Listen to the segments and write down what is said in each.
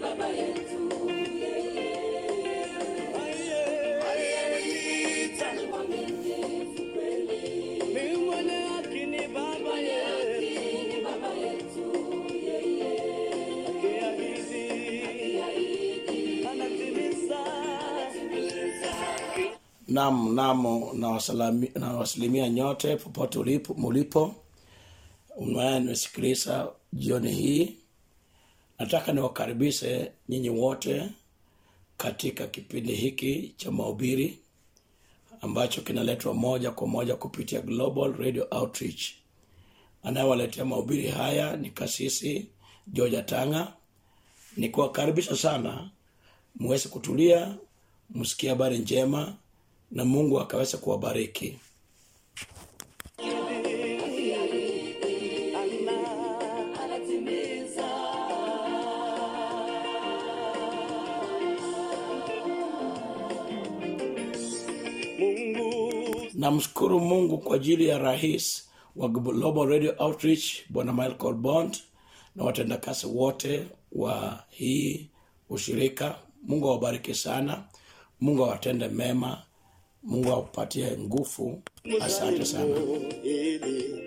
Ni mwenye haki ni baba yetu. Akiahidi, anatimiza. Naam, naam, nawasalami- nawasalimia nyote popote ulipo mulipo unaye nimesikiliza jioni hii. Nataka niwakaribishe nyinyi wote katika kipindi hiki cha mahubiri ambacho kinaletwa moja kwa moja kupitia Global Radio Outreach. Anayewaletea mahubiri haya ni kasisi George Tanga. Nikuwakaribisha sana muweze kutulia, msikie habari njema na Mungu akaweza kuwabariki. Mungu namshukuru mungu kwa ajili ya rais wa global radio outreach bwana michael bond na watendakazi wote wa hii ushirika mungu awabariki sana mungu awatende mema mungu awapatie nguvu asante sana ili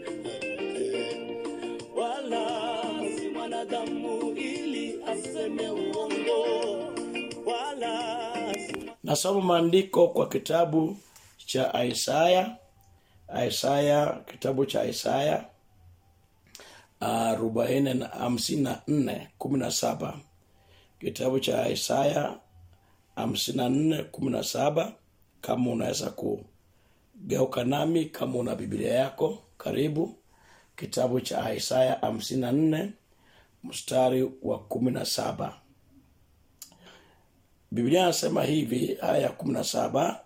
wala si mwanadamu ili aseme uongo wala si nasoma maandiko kwa kitabu cha isaya isaya kitabu cha isaya arobaini na hamsini na nne kumi na saba kitabu cha isaya hamsini na nne kumi na saba kama unaweza kugeuka nami kama una biblia yako karibu kitabu cha isaya hamsini na nne mstari wa kumi na saba biblia inasema hivi aya ya kumi na saba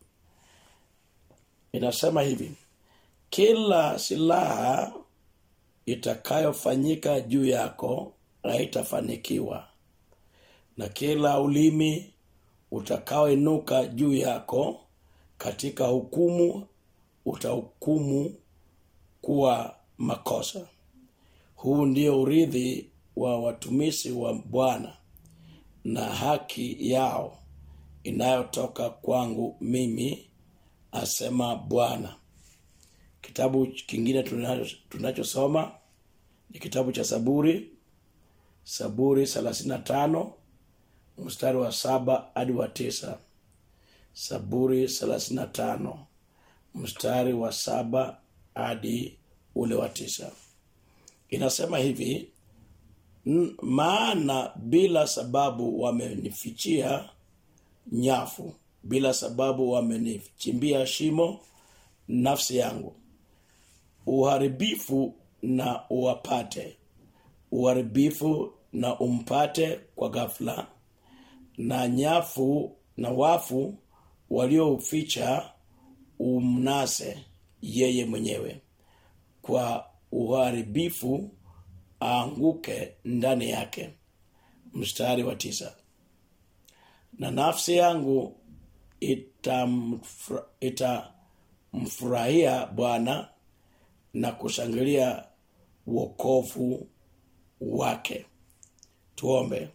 inasema hivi kila silaha itakayofanyika juu yako haitafanikiwa na kila ulimi utakaoinuka juu yako katika hukumu utahukumu kuwa makosa huu ndio urithi wa watumishi wa bwana na haki yao inayotoka kwangu mimi asema bwana kitabu kingine tunacho- tunachosoma ni kitabu cha saburi saburi 35 mstari wa saba hadi wa tisa saburi 35 mstari wa saba hadi ule wa tisa inasema hivi "N- maana bila sababu wamenifichia nyafu bila sababu wamenichimbia shimo nafsi yangu uharibifu na uwapate uharibifu na umpate kwa ghafla na nyafu na wafu waliouficha umnase yeye mwenyewe kwa uharibifu aanguke ndani yake mstari wa tisa na nafsi yangu itamfra- itamfurahia bwana na kushangilia wokovu wake tuombe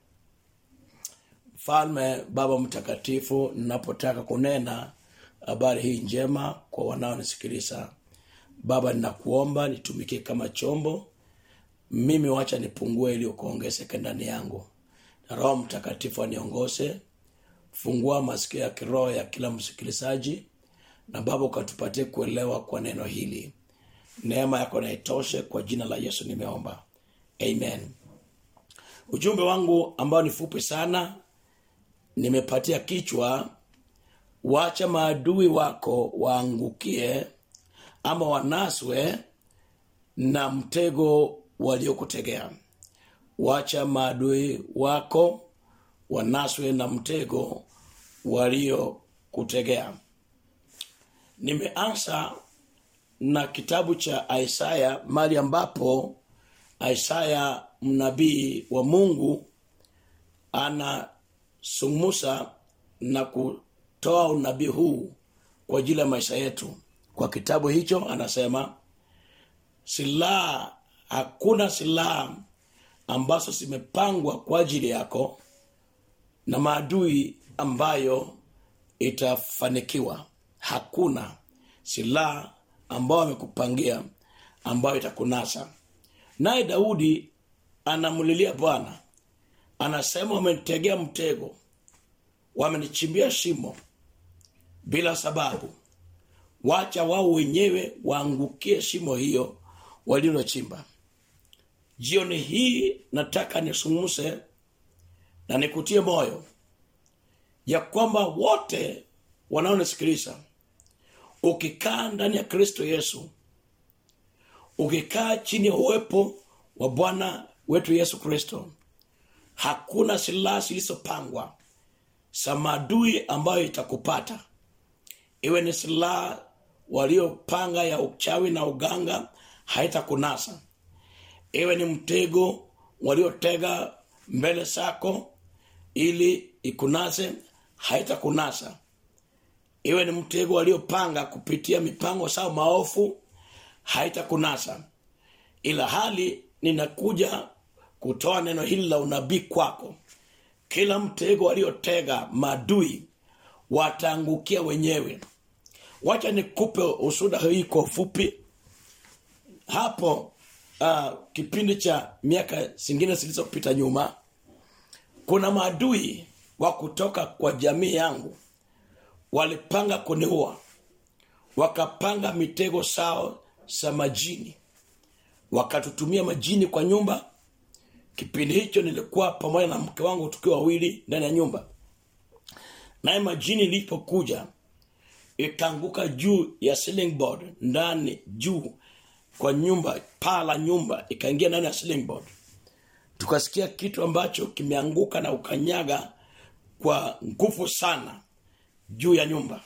mfalme baba mtakatifu ninapotaka kunena habari hii njema kwa wanaonisikiliza baba ninakuomba nitumikie kama chombo mimi wacha nipungue ili ukuongezeke ndani yangu na roho mtakatifu aniongoze fungua masikio ya kiroho ya kila msikilizaji na baba ukatupatie kuelewa kwa neno hili neema yako naitoshe kwa jina la yesu nimeomba amen ujumbe wangu ambao ni fupi sana nimepatia kichwa wacha maadui wako waangukie ama wanaswe na mtego waliokutegea wacha maadui wako wanaswe na mtego waliokutegea nimeanza na kitabu cha isaya mali ambapo isaya mnabii wa mungu anasumusa na kutoa unabii huu kwa ajili ya maisha yetu kwa kitabu hicho anasema silaha hakuna silaha ambazo zimepangwa kwa ajili yako na maadui ambayo itafanikiwa hakuna silaha ambayo amekupangia ambayo itakunasa naye daudi anamlilia bwana anasema wamenitegea mtego wamenichimbia shimo bila sababu wacha wao wenyewe waangukie shimo hiyo walilochimba jioni hii nataka nisungumse na nikutie moyo ya kwamba wote wanaonisikiliza ukikaa ndani ya kristo yesu ukikaa chini ya uwepo wa bwana wetu yesu kristo hakuna silaha zilizopangwa za maadui ambayo itakupata iwe ni silaha waliopanga ya uchawi na uganga haitakunasa iwe ni mtego waliotega mbele zako ili ikunase haitakunasa iwe ni mtego waliopanga kupitia mipango sao maofu haitakunasa ila hali ninakuja kutoa neno hili la unabii kwako kila mtego waliotega maadui wataangukia wenyewe wacha nikupe usuda hii kwa ufupi hapo uh, kipindi cha miaka zingine zilizopita nyuma kuna maadui wa kutoka kwa jamii yangu walipanga kuniua wakapanga mitego sao za majini wakatutumia majini kwa nyumba kipindi hicho nilikuwa pamoja na mke wangu tukiwa wawili ndani ya nyumba naye majini ilipokuja ikaanguka juu ya ceiling board ndani juu kwa nyumba paa la nyumba ikaingia ndani ya ceiling board tukasikia kitu ambacho kimeanguka na ukanyaga kwa nguvu sana juu ya nyumba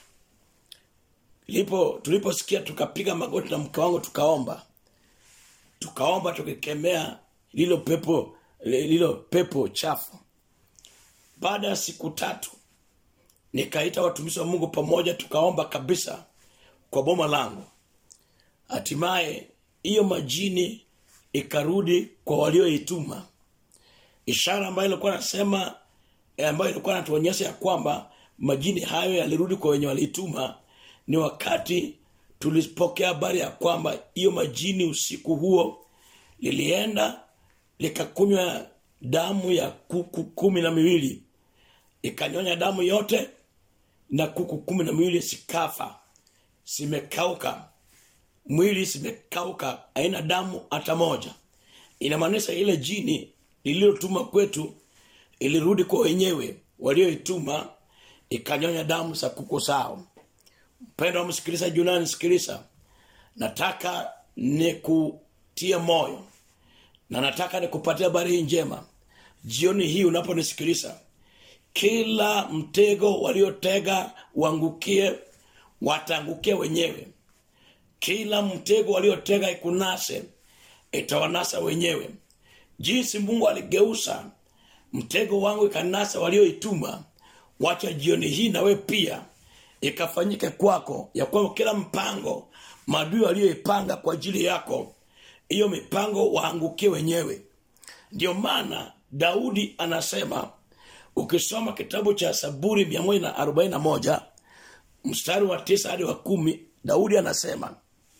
lipo tuliposikia tukapiga magoti na mke wangu tukaomba tukaomba tukikemea lilo pepo lilo pepo chafu baada ya siku tatu nikaita watumishi wa mungu pamoja tukaomba kabisa kwa boma langu hatimaye hiyo majini ikarudi kwa walioituma ishara ambayo ilikuwa nasema ambayo ilikuwa natuonyesha ya kwamba majini hayo yalirudi kwa wenye walituma ni wakati tulipokea habari ya kwamba hiyo majini usiku huo lilienda likakunywa damu ya kuku kumi na miwili ikanyonya damu yote na kuku kumi na miwili sikafa zimekauka mwili zimekauka haina damu hata moja inamaanisha ile jini lililotuma kwetu ilirudi kwa wenyewe walioituma ikanyonya damu za kuku sao mpendo wa msikilizaji unanisikiliza nataka nikutie moyo na nataka nikupatia habari hii njema jioni hii unaponisikiliza kila mtego waliotega uangukie wataangukia wenyewe kila mtego waliotega ikunase itawanasa wenyewe jinsi mungu aligeusa mtego wangu ikanasa walioituma wacha jioni hii nawe pia ikafanyike kwako ya kwamba kila mpango maadui walioipanga kwa ajili yako hiyo mipango waangukie wenyewe ndio maana daudi anasema ukisoma kitabu cha saburi 141 mstari wa tisa hadi wa kumi daudi anasema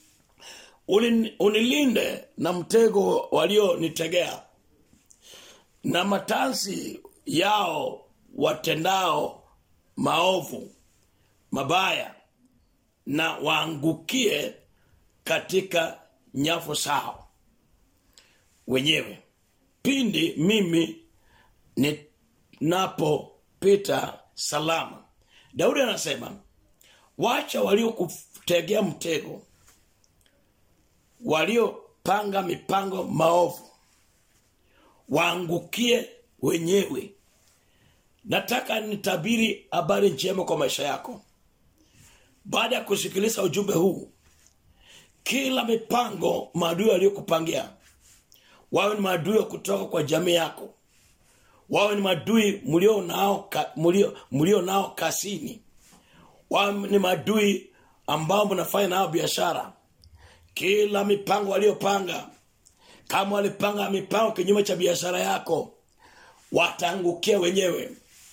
"Uni- unilinde na mtego walionitegea na matansi yao watendao maovu mabaya na waangukie katika nyafu sao wenyewe pindi mimi ninapopita salama daudi anasema wacha waliokutegea mtego waliopanga mipango maovu waangukie wenyewe nataka nitabiri habari njema kwa maisha yako baada ya kusikiliza ujumbe huu kila mipango maadui waliokupangia wawe ni maadui wa kutoka kwa jamii yako wawe ni maadui mlio nao ka, mlio, mlio nao kasini wawe ni maadui ambao mnafanya nao biashara kila mipango waliopanga kama walipanga mipango kinyume cha biashara yako wataangukia wenyewe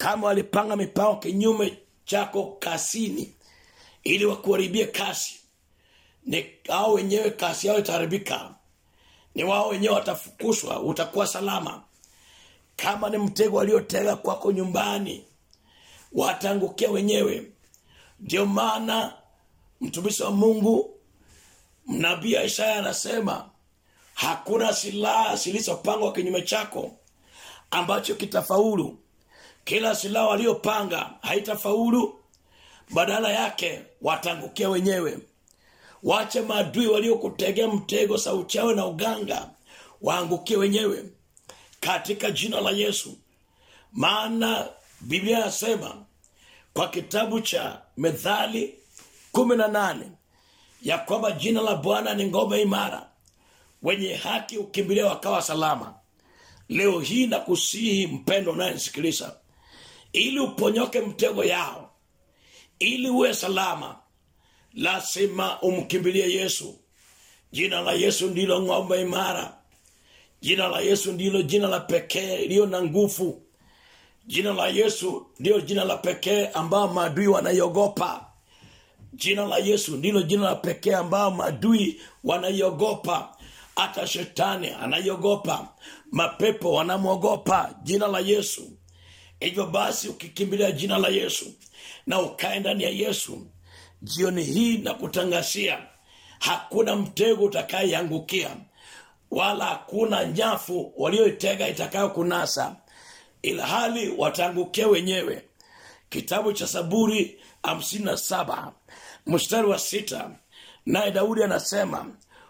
kama walipanga mipango kinyume chako kasini ili wakuharibie kasi ni hao wenyewe kasi yao itaharibika ni wao wenyewe watafukushwa utakuwa salama kama ni mtego waliotega kwako nyumbani wataangukia wenyewe ndio maana mtumishi wa mungu nabii isaya anasema hakuna silaha zilizopangwa kinyume chako ambacho kitafaulu kila silaha waliopanga haitafaulu badala yake wataangukia wenyewe wache maadui waliokutegea mtego sa uchawi na uganga waangukie wenyewe katika jina la yesu maana biblia inasema kwa kitabu cha methali kumi na nane ya kwamba jina la bwana ni ngome imara wenye haki ukimbilia wakawa salama leo hii na kusihi mpendo unayenisikiliza ili uponyoke mtego yao ili uwe salama lazima umkimbilie yesu jina la yesu ndilo ng'ombe imara jina la yesu ndilo jina la pekee iliyo na nguvu jina la yesu ndilo jina la pekee ambao maadui wanaiogopa jina la yesu ndilo jina la pekee ambao maadui wanaiogopa hata shetani anaiogopa mapepo wanamwogopa jina la yesu hivyo basi ukikimbilia jina la yesu na ukae ndani ya yesu jioni hii na kutangazia hakuna mtego utakayeangukia wala hakuna nyafu walioitega itakayo kunasa ila hali wataangukia wenyewe kitabu cha saburi hamsini na saba mstari wa sita naye daudi anasema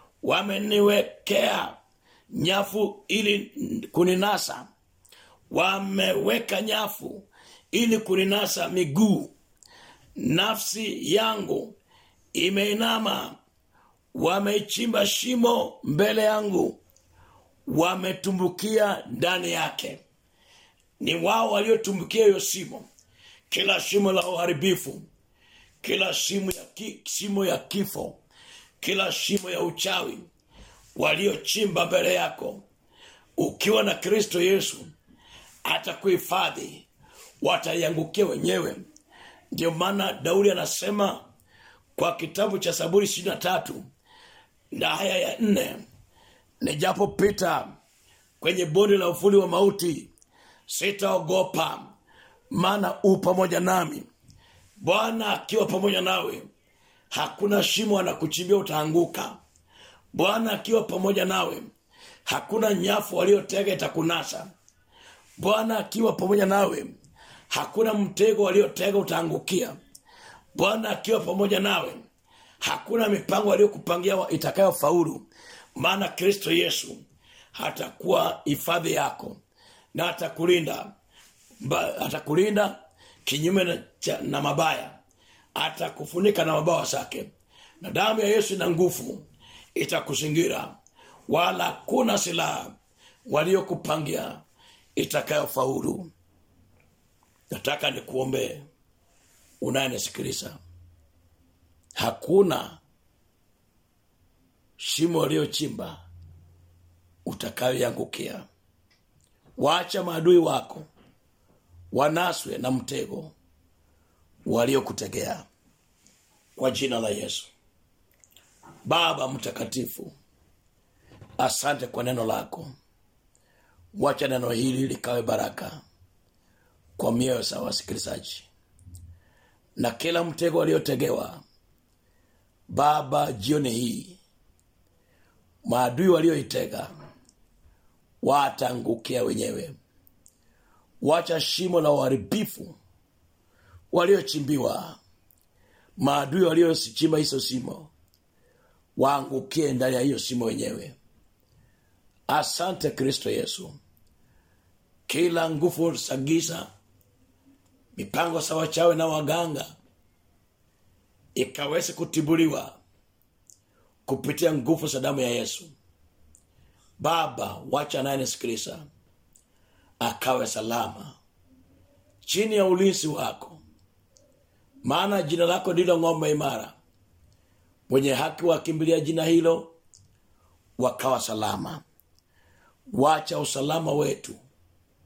wameniwekea nyafu ili kuninasa wameweka nyafu ili kuninasa miguu nafsi yangu imeinama wameichimba shimo mbele yangu wametumbukia ndani yake ni wao waliotumbukia hiyo shimo kila shimo la uharibifu kila shimo ya, ki, shimo ya kifo kila shimo ya uchawi waliochimba mbele yako ukiwa na kristo yesu atakuhifadhi wataiangukia wenyewe ndio maana daudi anasema kwa kitabu cha saburi ishiri na tatu na haya ya nne nijapopita kwenye bonde la ufuli wa mauti sitaogopa maana u pamoja nami bwana akiwa pamoja nawe hakuna shimo anakuchimbia utaanguka bwana akiwa pamoja nawe hakuna nyafu waliotega itakunasa bwana akiwa pamoja nawe hakuna mtego waliotega utaangukia bwana akiwa pamoja nawe hakuna mipango aliyokupangia itakayofaulu maana kristo yesu hatakuwa hifadhi yako na atakulinda Mba- atakulinda kinyume na, cha- na mabaya atakufunika na mabawa zake na damu ya yesu ina nguvu itakuzingira wala kuna silaha waliokupangia itakayofaulu nataka nikuombee unayenisikiliza hakuna shimo waliochimba utakayoangukia waacha maadui wako wanaswe na mtego waliokutegea kwa jina la yesu baba mtakatifu asante kwa neno lako wacha neno hili likawe baraka kwa mioyo za wasikilizaji na kila mtego waliotegewa baba jioni hii maadui walioitega wataangukia wenyewe wacha shimo la uharibifu waliochimbiwa maadui waliosichimba hizo shimo waangukie ndani ya hiyo shimo wenyewe asante kristo yesu kila nguvu za giza mipango za wachawe na waganga ikaweze kutibuliwa kupitia nguvu za damu ya yesu baba wacha anayenisikiliza akawe salama chini ya ulinzi wako maana jina lako ndilo ng'ombe imara mwenye haki wakimbilia jina hilo wakawa salama wacha usalama wetu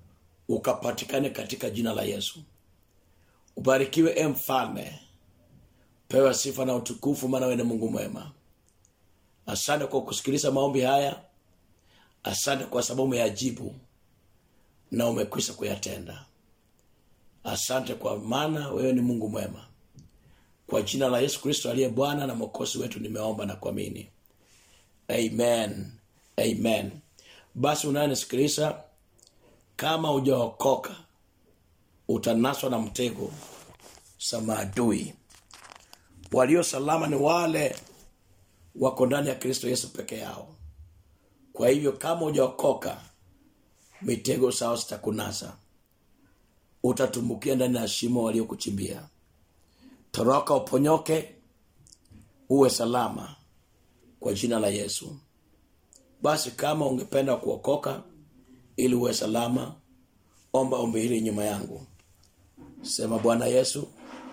ukapatikane katika jina la yesu ubarikiwe e mfalme pewa sifa na utukufu maana wewe ni mungu mwema asante kwa kusikiliza maombi haya asante kwa sababu umeyajibu na umekwisha kuyatenda asante kwa maana wewe ni mungu mwema kwa jina la yesu kristo aliye bwana na mwokozi wetu nimeomba na kuamini amen amen basi unayenisikiliza kama ujaokoka utanaswa na mtego za maadui walio salama ni wale wako ndani ya kristo yesu peke yao kwa hivyo kama ujaokoka mitego sao zitakunasa utatumbukia ndani ya shimo waliokuchimbia toroka uponyoke uwe salama kwa jina la yesu basi kama ungependa kuokoka ili uwe salama omba ombi hili nyuma yangu sema bwana yesu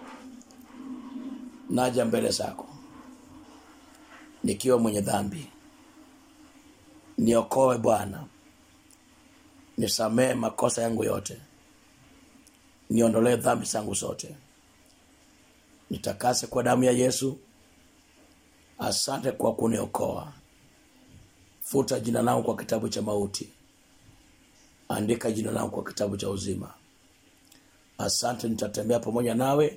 naja mbele zako nikiwa mwenye dhambi niokoe bwana nisamee makosa yangu yote niondolee dhambi zangu zote nitakase kwa damu ya yesu asante kwa kuniokoa futa jina langu kwa kitabu cha mauti andika jina langu kwa kitabu cha uzima asante nitatembea pamoja nawe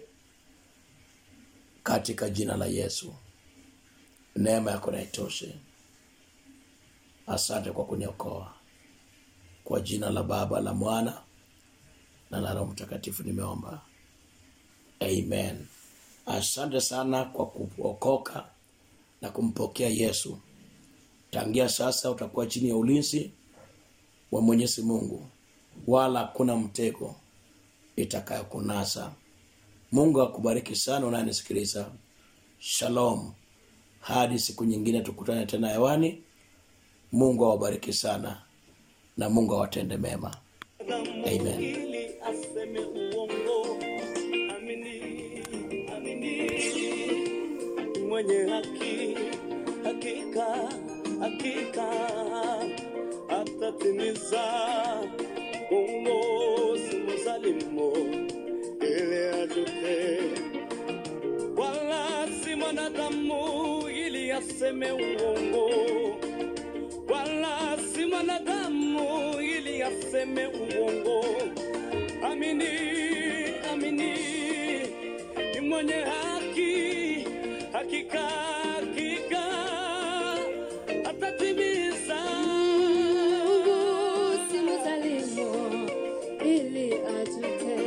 katika jina la yesu neema yako naitoshe asante kwa kuniokoa kwa jina la baba la mwana na la roho mtakatifu nimeomba amen asante sana kwa kuokoka na kumpokea yesu tangia sasa utakuwa chini ya ulinzi wa mwenyezi mungu wala hakuna mtego itakayokunasa mungu akubariki sana unayenisikiliza shalom hadi siku nyingine tukutane tena hewani mungu awabariki sana na mungu awatende mema Amen. ili aseme uongo amini amini mwenye haki hakika hakika atatimiza umo simuzalimo ili ajute wala si mwanadamu ili aseme uongo wala si mwanadamu ili aseme uongo. Amini, amini, ni mwenye haki, hakika, hakika atatimiza. Mungu si mzalimu ili ajute